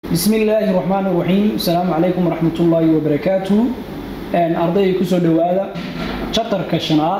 بسم الله الرحمن الرحيم السلام عليكم ورحمة الله وبركاته أرضي كسو دوادا شطر كشنات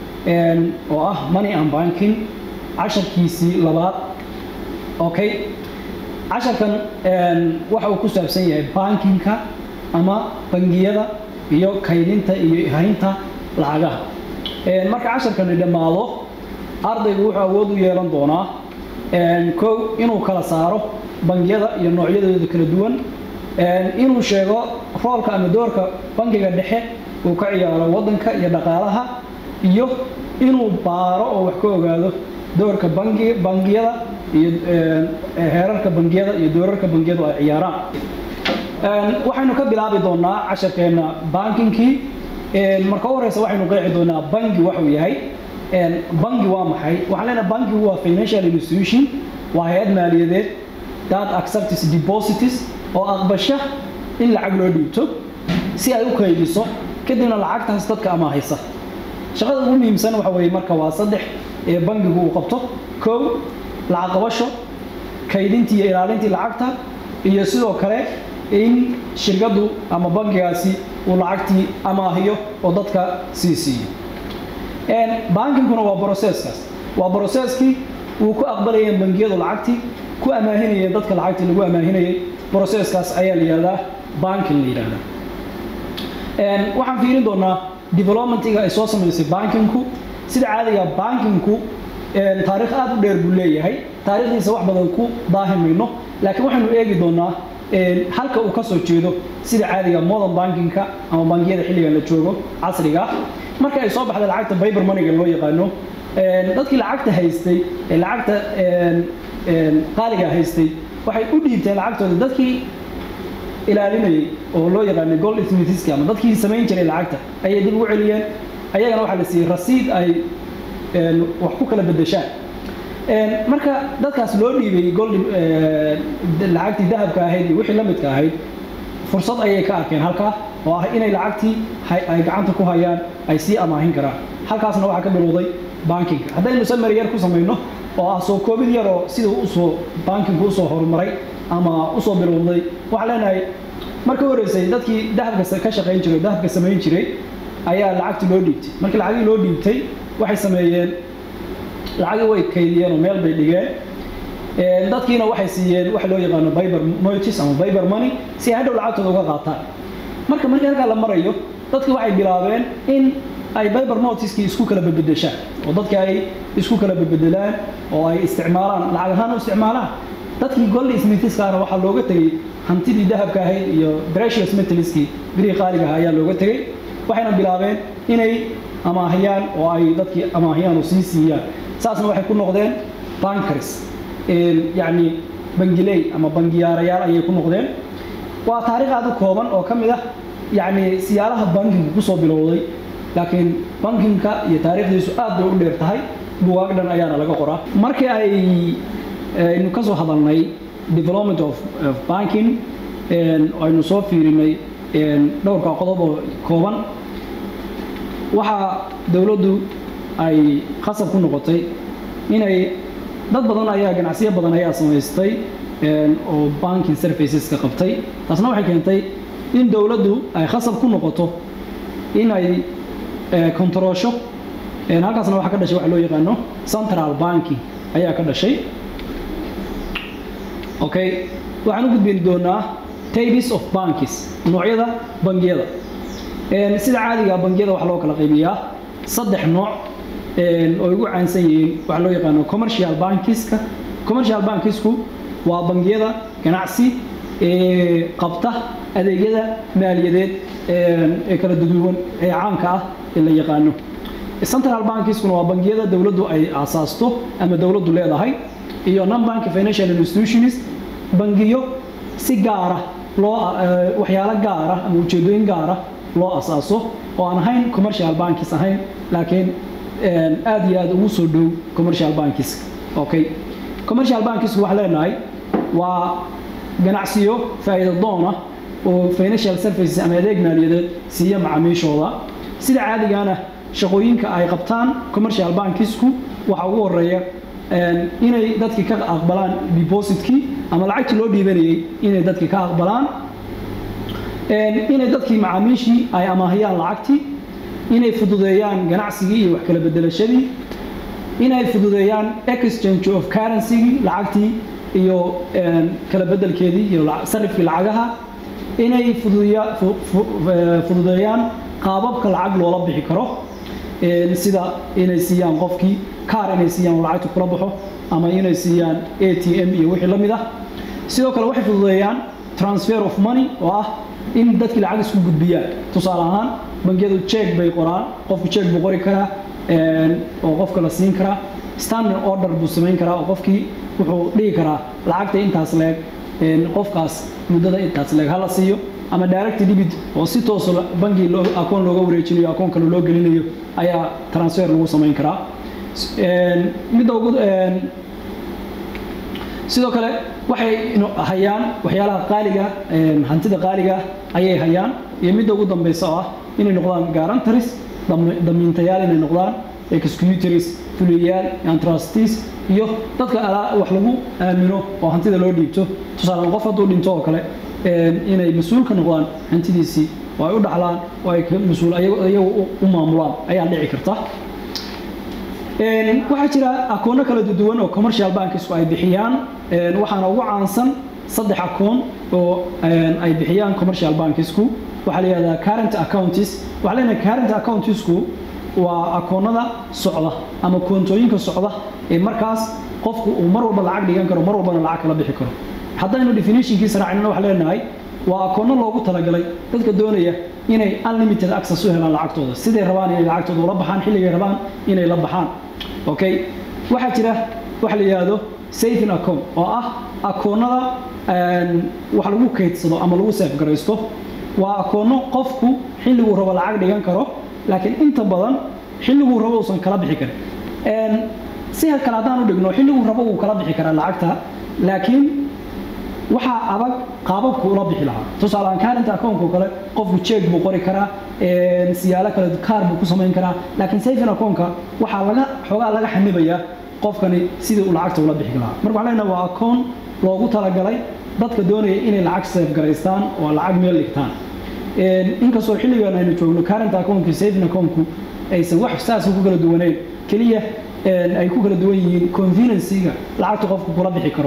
وآه ماني أم بانكين عشر كيسي لبات أوكي عشر كان وحو كسو أبسية بانكينكا أما بنجيدا iyo kaydinta iyo haynta lacagaha marka casharkani dhammaado ardaygu wuxuu awood u yeelan doonaa kow inuu kala saaro bangiyada iyo noocyadooda kala duwan inuu sheego roolka ama doorka bangiga dhexe uu ka ciyaaro wadanka iyo dhaqaalaha iyo inuu baaro oo wax ka ogaado doorka bangi bangiyada iyo heerarka bangiyada iyo doorarka bangiyadu ay ciyaaraan waxaynu ka bilaabi doonaa casharkeena bankinkii marka u horeysa waxaynu qeexi doonaa bangi waxuu yahay bangi waa maxay waxaan leenahay bankigu waa financial institution waa hay-ad maaliyadeed that accepts deposits oo aqbasha in lacag loo dhiibto si ay u kaydiso kadibna lacagtaas dadka amaahaysa shaqada ugu muhiimsan waxa weeye marka waa saddex ee bangigu uu qabto kow lacag qabasho kaydintii iyo ilaalintii lacagta iyo sidoo kale in shirkadu ama bangigaasi uu lacagtii amaahiyo oo dadka sii siiyo bankinkuna waa broseskaas waa broseskii uu ku aqbalayeen bangiyadu lacagtii ku amaahinayeen dadka lacagtii lagu amaahinayay broseskaas ayaa la yihahdaa banking la yihahdaa waxaan fiirin doonaa developmentiga ay soo samaysay bankinku sida caadiga bankinku taariikh aad u dheer buu leeyahay taariikhdiisa wax badan ku daahi mayno laakiin waxaynu eegi doonaa halka uu ka soo jeedo sida caadiga modern bankinka ama bangiyada xilligan la joogo casriga marka ay soo baxday lacagta biber moneyga loo yaqaano dadkii lacagta haystay ee lacagta qaaliga haystay waxay u dhiibteen lacagtooda dadkii ilaalinayay oo loo yaqaanay gold smithski ama dadkii samayn jiray lacagta ayay dib ugu celiyeen ayagana waxaa la siiyey rasiid ay wax ku kala bedeshaan marka dadkaas loo dhiibay gold lacagtii dahabka ahayd iyo wixii la midka ahayd fursad ayay ka arkeen halkaa oo ah inay lacagtii ay gacanta ku hayaan ay sii amaahin karaan halkaasna waxaa ka bilowday bankinka haddaynu samary yar ku samayno oo ah soo koobid yar oo sida usoo bankinku usoo horumaray ama usoo bilowday waxaan leenahay marka horeysay dadkii dahabka ka shaqayn jiray dahabka samayn jiray ayaa lacagtii loo dhiibtay markii lacagii loo dhiibtay waxay sameeyeen lacagii way kaydiyeen oo meel bay dhigeen dadkiina waxay siiyeen waxa loo yaqaano biber motis ama biber money si ay hadhow lacagtooda uga qaataan marka markii halkaa la marayo dadki waxay bilaabeen in ay biber motiskii isku kala bedbedeshaan oo dadki ay isku kala bedbedelaan oo ay isticmaalaan lacag ahaan u isticmaalaan dadkii gold smithskaana waxaa looga tegey hantidii dahabka ahayd iyo precious metalskii birihii qaaliga ahaa ayaa looga tegey waxayna bilaabeen inay amaahiyaan oo ay dadkii amaahiyaan oo sii siiyaan saasna waxay ku noqdeen bankers yacni bangiley ama bangiyaarayaal ayay ku noqdeen waa taariikh aad u kooban oo ka mid ah yacni siyaalaha bankinka kusoo bilowday laakiin bankinka iyo taariikhdiisu aad bay u dheer tahay bugaag dhan ayaana laga qoraa markii ay aynu ka soo hadalnay development of banking aynu soo fiirinay dhowrka qodob oo kooban waxaa dowladdu ay khasab ku noqotay inay dad badan ayaa ganacsiyo badan ayaa samaystay oo banking serviceska qabtay taasna waxay keentay in dowladdu ay khasab ku noqoto in ay kontaroosho halkaasna waxaa ka dhashay waxa loo yaqaano central banking ayaa ka dhashay okay waxaan u gudbin doonaa types of banks noocyada bangiyada sida caadiga bangiyada waxaa loo kala qaybiyaa saddex nooc oo ugu caansan yihiin waxaa loo yaqaano commercial bankiska commercial bankisku waa bangiyada ganacsi ee qabta adeegyada maaliyadeed ee kala duduwan ee caamka ah ee la yaqaano central bankiskuna waa bangiyada dowladdu ay aasaasto ama dowladdu leedahay iyo non-bank financial institutions bangiyo si gaara loo waxyaalo gaara ama ujeedooyin gaara loo asaaso oo aan ahayn commercial bankis ahayn laakiin aad iyo aad ugu soo dhow commercial bankis okay commercial bankis waxaan leenahay waa ganacsiyo faa'iido doon ah oo financial services ama adeeg maaliyadeed siiya macaamiishooda sida caadigaana shaqooyinka ay qabtaan commercial bankisku waxaa ugu horeeya inay dadkii ka aqbalaan depositkii ama lacagtii loo dhiibanayay inay dadkii ka aqbalaan inay dadkii macaamiishii ay amaahiyaan lacagtii inay fududeeyaan ganacsigii iyo wax kala bedelashadii inay fududeeyaan exchange of currencygii lacagtii iyo kala bedelkeedii iyo sarifkii lacagaha inay fududeeyaan qaababka lacag loola bixi karo sida inay siiyaan qofkii kaar inay siiyaan lacagta kula baxo ama inay siiyaan a t m iyo wixii la mid ah sidoo kale waxay fududeeyaan transfer of money oo ah in dadkii lacag isku gudbiyaan tusaale ahaan bangiyadu jeeg bay qoraan qofku jeeg buu qori karaa oo qofka la siin karaa standing order buu samayn karaa oo qofkii wuxuu dhigi karaa lacagta intaas leeg qofkaas muddada intaas leeg hala siiyo ama direct debit oo si tooso bangi akoon looga wareejinayo akoon kale loo gelinayo ayaa transfer lagu samayn karaa midda ugu sidoo kale waxay hayaan waxyaalaha qaaliga hantida qaaliga ayay hayaan iyo midda ugu dambeysa oo ah inay noqdaan garantaris damiintayaal inay noqdaan executaries fuliyayaal and trustees iyo dadka wax lagu aamino oo hantida loo dhiibto tusaale qof hadduu dhinto oo kale inay mas-uul ka noqdaan hantidiisii oo ay u dhaxlaan oo ay mas-uul iyagu u maamulaan ayaa dhici karta waxaa jira akoono kala duwan oo commercial bankisku ay bixiyaan waxaana ugu caansan saddex akoon oo ay bixiyaan commercial bankisku waxaa la yihahdaa current accounts waxaa leenahay current accountsku waa akoonada socda ama koontooyinka socda ee markaas qofku uu mar walba lacag dhigan karo mar walbana lacag kala bixi karo haddaynu definitionkiisa raacnina waxaa leenahay waa akoono loogu talagalay dadka doonaya inay unlimited access u helaan lacagtooda siday rabaan inay lacagtooda ula baxaan xilligay rabaan inay la baxaan okay waxaa jira waxa la yidhaahdo saving account oo ah akoonada wax lagu kaydsado ama lagu safe garaysto waa akoono qofku xilliguu rabo lacag dhigan karo laakiin inta badan xilliguu rabo uusan kala bixi karin si kale haddaan u dhigno xilliguu rabo uu kala bixi karaa lacagta laakiin waxaa adag qaababku ula bixi lahaa tusaaleaan kaarinta akoonka kale qofku jeeg buu qori karaa siyaalo kale kaar buu ku samayn karaa laakiin saving akoonka waxaa laga xoogaa laga xanibayaa qofkani sidii uu lacagta ula bixi lahaa marka waxaan leenahay waa akoon loogu talagalay dadka doonaya inay lacag safe garaystaan oo lacag meel dhigtaan inkastoo xilligan aynu joogno current account saving accountku aysan wax saas ku kala duwaneyn keliya ay ku kala duwan yihiin conveniencega lacagta qofku kula bixi karo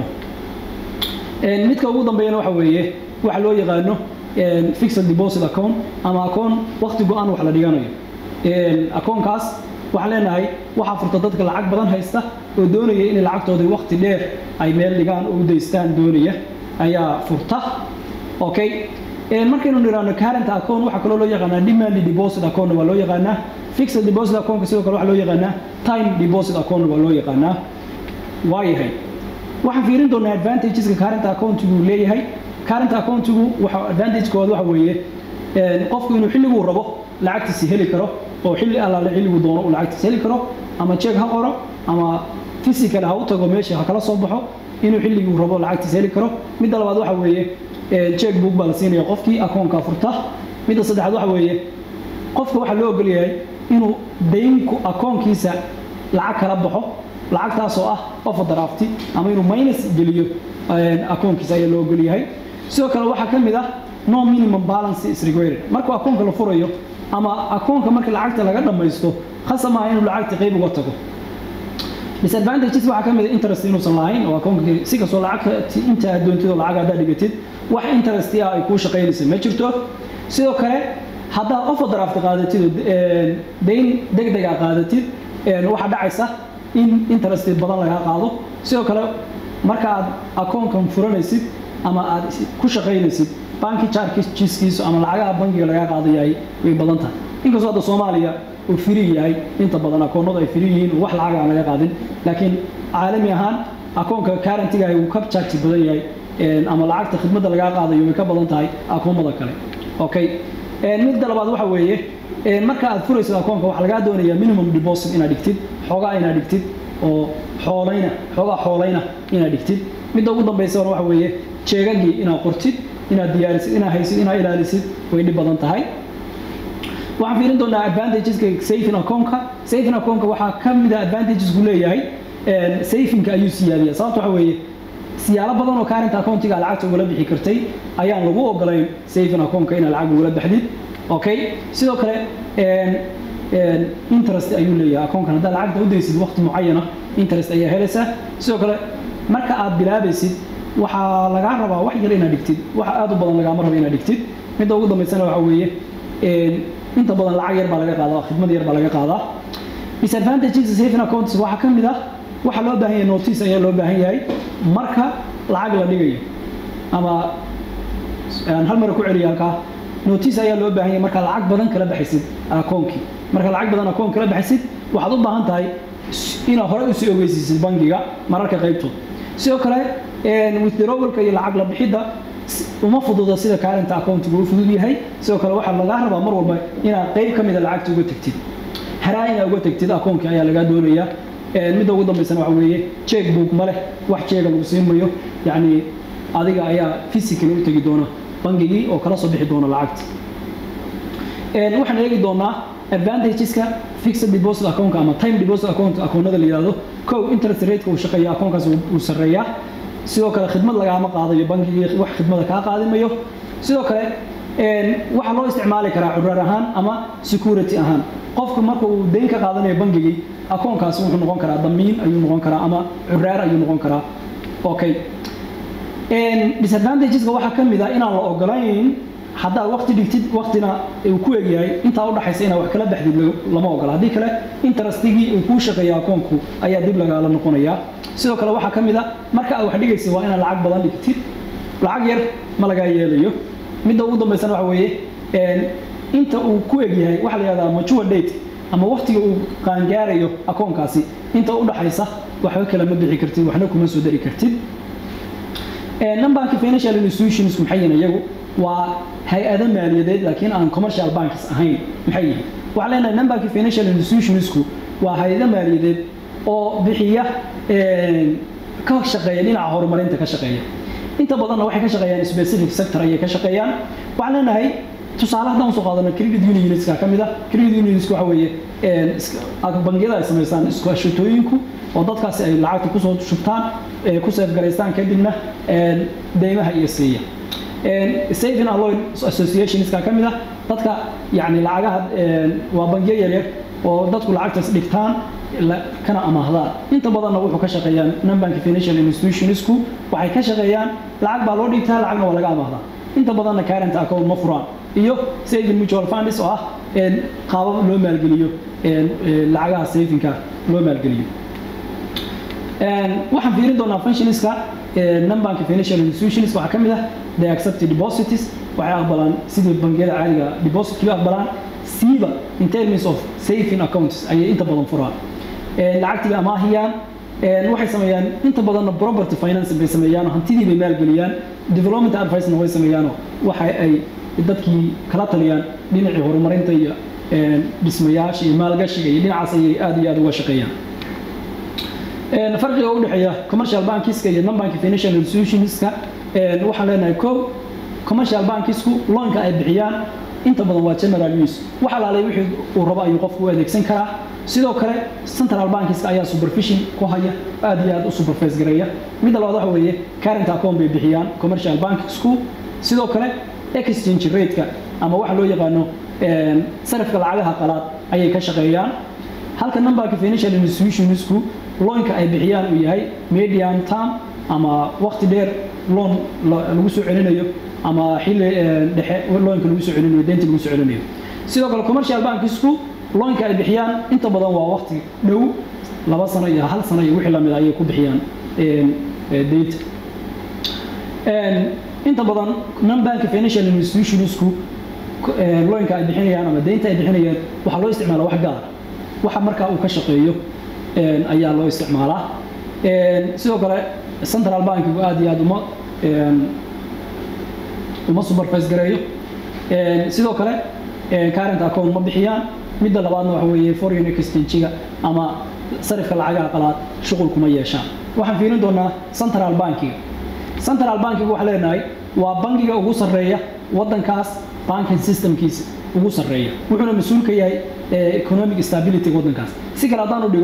midka ugu dambeeyana waxa weeye waxa loo yaqaano fixed deposit account ama akoon waqti go-an wax la dhiganayo akoonkaas waxaan leenahay waxaa furta dadka lacag badan haysta oo doonaya inay lacagtooda waqti dheer ay meel dhigaan oo u daystaan doonaya ayaa furta okay markaynu nidhaahno current account waxaa kaloo loo yaqaanaa demand deposit account waa loo yaqaanaa fixed deposit account sidoo kale waxaa loo yaqaanaa time deposit account waa loo yaqaanaa waayahay waxaan fiirin doonaa advantageska current accountigu leeyahay current accountigu waxa advantagekooda waxa weeye qofku inuu xilliguu rabo lacagtiisi heli karo oo xilli allaale xilliguu doono uu lacagtiisi heli karo ama jeeg ha qoro ama physical ha u tago meesha ha kala soo baxo inuu xilliguu rabo lacagtiisi heli karo midda labaad waxa weeye jeeg book baa la siinaya qofkii akoonka furta midda saddexaad waxa weeye qofka waxaa loo ogol yahay inuu daynku akoonkiisa lacag kala baxo lacagtaas oo ah overdraft ama inuu minus geliyo akoonkiisa ayaa loo ogol yahay sidoo kale waxaa ka mid ah no minimum balance is required markuu akoonka la furayo ama akoonka marka lacagta laga dhammaysto khasab maaha inuu lacagta qayb uga tago disadvantages waxaa ka mid ah interest inuusan lahayn oo akoonka si kastoo lacagta inta aad doontid oo lacag haddaad dhigatid wax interest ah ay kuu shaqaynaysa ma jirto sidoo kale haddaad overdraft qaadatid oo dayn deg deg a qaadatid waxaa dhacaysa in interest badan lagaa qaado sidoo kale marka aad akoonkan furanaysid ama aad ku shaqaynaysid banki chargeskiisu ama lacagaha bankiga lagaa qaado yahay way badan tahay inkastoo hadda soomaaliya uu firi yahay inta badan akoonadu ay firi yihiin wax lacag aan laga qaadin laakiin caalami ahaan akoonka currentigahi wuu ka charge badan yahay ama lacagta khidmadda lagaa qaadayo way ka badan tahay akoomada kale okay midda labaad waxa weeye marka aad furaysid akoonka waxaa lagaa doonayaa minimum deposit inaad dhigtid xoogaa inaad dhigtid oo xoolayna xoogaa xoolayna inaad dhigtid midda ugu dambaysa waxa weeye jeegagii inaad qortid inaad diyaarisid inaad haysid inaad ilaalisid way dhib badan tahay waxaan fiirin doonaa advantageska saving akoonka saving akoonka waxaa ka mid ah advantagesku leeyahay sayfinka ayuu siyaadiya sababta waxa weeye siyaalo badan oo current accountiga lacagta ugala bixi kartay ayaan lagu ogolayn saving accountka inaad lacag ugala baxdid okay sidoo kale interest ayuu leeyahay accounkan haddaad lacagta u daysid waqti mucayana interest ayaa helaysaa sidoo kale marka aad bilaabaysid waxaa lagaa rabaa wax yar inaad dhigtid wax aad u badan lagaama rabo inaad dhigtid midda ugu dambaysana waxa weeye inta badan lacag yar baa laga qaadaa khidmad yar baa laga qaadaa disadvantages saving accounts waxaa ka mid ah waxaa loo baahan yahay notice ayaa loo baahan yahay marka lacag la dhigayo ama hal mara ku celiya halkaa notice ayaa loo baahan yahay marka lacag badan kala baxaysid akoonkii marka lacag badan akoon kala baxaysid waxaad u baahan tahay inaad hore usii ogeysiisid bangiga mararka qaybtood sidoo kale withdrawalka iyo lacag la bixidda uma fududa sida current accountigu u fudud yahay sidoo kale waxaa lagaa rabaa mar walba inaad qayb ka mida lacagta uga tagtid haraa inaad uga tagtid akoonkii ayaa lagaa doonayaa midda ugu dambaysana waxa weeye check book ma leh wax jeega lagu siin mayo yacni adiga ayaa physically u tegi doona bangigii oo kala soo bixi doona lacagta waxaan eegi doonaa advantageska fixed deposit account ama time deposit account akoonada la yidhahdo kow interest rateka uu shaqeeya akoonkaas uu sarreeyaa sidoo kale khidmad lagaama qaadayo bangigii wax khidmada kaa qaadimayo sidoo kale waxaa loo isticmaali karaa curaar ahaan ama security ahaan qofku marka uu dayn ka qaadanayo bangigii akoonkaasi wuxuu noqon karaa damiin ayuu noqon karaa ama curaar ayuu noqon karaa okay disadvantageska waxaa ka mid ah inaan la ogolayn haddaad waqti dhigtid waqtina uu ku egyahay intaa udhaxaysa inaad wax kala baxdid lama ogola haddii kale interestigii uu kuu shaqeeya akoonku ayaa dib lagaala noqonayaa sidoo kale waxaa ka mid a marka aad wax dhigaysid waa inaad lacag badan dhigtid lacag yar ma lagaa yeelayo midda ugu dambaysana waxa weeye inta uu ku egyahay waxaa la yihahdaa mature date ama waqtiga uu qaangaarayo akoonkaasi inta udhaxaysa waxba kale ma bixi kartid waxna kuma soo dari kartid numbanka financial institutions maxay yihiin iyagu waa hay-ado maaliyadeed laakiin aan commercial banks ahayn maxay yihiin waxaan leenahay numbanka financial institutionsku waa hay-ado maaliyadeed oo bixiya ka shaqeeya dhinaca horumarinta ka shaqeeya inta badanna waxay ka shaqeeyaan specific sector ayay ka shaqeeyaan waxaan leenahay tusaale haddaan usoo qaadano credit unionska ka mid ah credit unionska waxa weeye bangiyada ay samaystaan iskaashatooyinku oo dadkaasi ay lacagta kusoo shubtaan ku seefgaraystaan kadibna deymaha iyo siiya saving and loan associationska ka mid ah dadka yani lacagaha waa bangiyo yaryar oo dadku lacagtaas dhigtaan kana amaahdaan inta badanna wuxuu ka shaqeeyaan numbank financial institutionsku waxay ka shaqeeyaan lacag baa loo dhigtaa lacagna waa laga amaahdaa inta badanna current account ma furaan iyo saving mutual funds oo ah qaabab loo maalgeliyo lacagaha savingka loo maalgeliyo waxaan fiirin doonaa functionska numbanka financial institutions waxaa ka mid ah they accept deposits waxay aqbalaan sidii bangiyada caadiga depositkii aqbalaan siiba in terms of saving accounts ayay inta badan furaan lacagtii bay amaahiyaan waxay sameeyaan inta badanna property finance bay sameeyaan hantidii bay maalgeliyaan development advice-na way sameeyaanoo waxa ay dadkii kala taliyaan dhinacii horumarinta iyo dhismayaasha iyo maalgashiga iyo dhinacaas ayay aad iyo aad uga shaqeeyaan farqiga u dhexeeya commercial bankiska iyo non-bank financial institutionska waxaan leenahay kow commercial bankisku loanka ay bixiyaan inta badan waa general use wax alaalay wixii uu rabo ayuu qofku u adeegsan karaa sidoo kale central bankiska ayaa supervision ku haya aad iyo aad u supervise gareeya midda labaad waxa weeye current account bay bixiyaan commercial bankisku sidoo kale exchange rateka ama waxa loo yaqaano sarifka lacagaha qalaad ayay ka shaqeeyaan halka numberka financial institutionsku loonka ay bixiyaan uu yahay medium term ama waqti dheer loon lagu soo celinayo ama xilli dhexe loonka lagu soo celinayo deynta lagu soo celinayo sidoo kale commercial bankisku loonka ay bixiyaan inta badan waa waqti dhow laba sano iyo hal sano iyo wixii lamid ayay ku bixiyaan deynta inta badan non-bank financial institutionsku loonka ay bixinayaan ama deynta ay bixinayaan waxaa loo isticmaala wax gaar waxa markaa uu ka shaqeeyo ayaa loo isticmaalaa sidoo kale central bankigu aad iyo aad uma uma supervise gareeyo sidoo kale current account ma bixiyaan midda labaadna waxa weeye foreign exchange-ga ama sarifka lacagaha qalaad shuqul kuma yeeshaan waxaan fiirin doonaa central bankiga central bankiga waxaa leenahay waa bankiga ugu sarreeya waddankaas banking systemkiisa ugu sarreeya wuxuuna mas-uul ka yahay economic stability waddankaas si kale haddaan u dhigo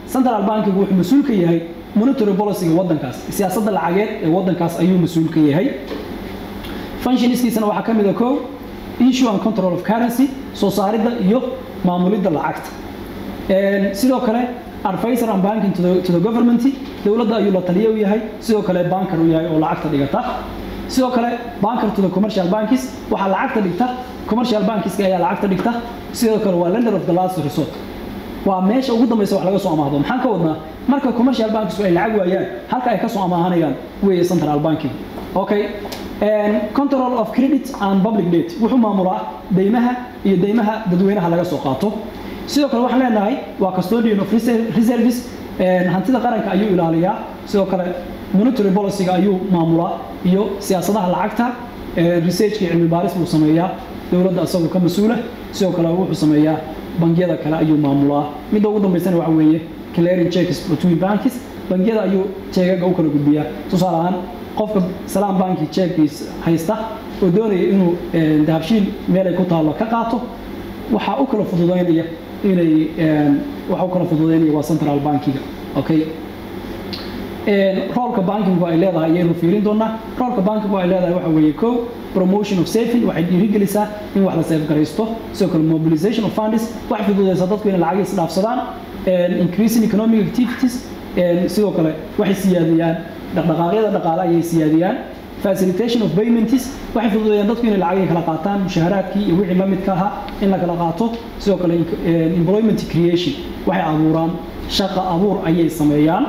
central bankigu wuxuu mas-uul ka yahay monetary policyga waddankaas siyaasadda lacageed ee waddankaas ayuu mas-uul ka yahay functionskiisana waxaa ka mid a kow issue and control of currency soo saaridda iyo maamulidda lacagta sidoo kale advisor and banking to the, to the government dowladda ayuu la taliye u yahay sidoo kale banker u yahay oo lacagta dhigata sidoo kale banker to the commercial banks waxaa lacagta dhigta commercial bankiska ayaa lacagta dhigta sidoo kale waa lender of the last resort waa meesha ugu dambaysa wax laga soo amaahdo maxaan ka wadnaa marka commercial bankisku ay lacag waayaan halka ay ka soo amaahanayaan weeye central banking okay control of credit and public debt wuxuu maamulaa deymaha iyo deymaha dadweynaha laga soo qaato sidoo kale waxaan leenahay waa custodian of reserves hantida qaranka ayuu ilaaliyaa sidoo kale monetary policyga ayuu maamulaa iyo siyaasadaha lacagta researchka iyo cilmi baaris buu sameeyaa dowladda isagoo ka mas-uula sidoo kale wuxuu sameeyaa bangiyada kale ayuu maamulaa midda ugu dambaysana waxa weeye clearing checks between banks bangiyada ayuu jeegaga u kala gudbiyaa tusaale ahaan qofka salaam banki jeegkiis haysta oo doonaya inuu dahabshiil meelay ku taallo ka qaato waxaa u kala fududaynaya inay waxa u kala fududaynaya waa central bankiga okay roolka bankinku ay leedahay ayaynu fiirin doonaa roolka bankinku ay leedahay waxa weeye kow promotion of saving waxay dhiirigelisaa in wax la seefgaraysto sidoo kale mobilization of funds wax fududaysa dadku inay lacag isdhaafsadaan increasing economic activities sidoo kale waxay siyaadiyaan dhaqdhaqaaqyada dhaqaale ayay siyaadiyaan facilitation of payments waxay fududeeyaan dadku inay lacagay kala qaataan mushaaharaadkii iyo wixii la midka ahaa in la kala qaato sidoo kale employment creation waxay abuuraan shaqa abuur ayay sameeyaan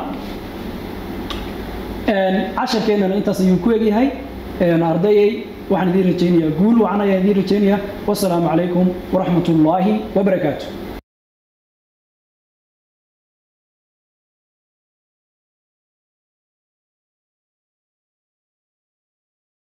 casharkeennana intaas ayuu ku egyahay ardayay waxaan idiin rajaynayaa guul wacan ayaan idiin rajaynayaa wasalaamu calaykum waraxmat ullaahi wabarakaatu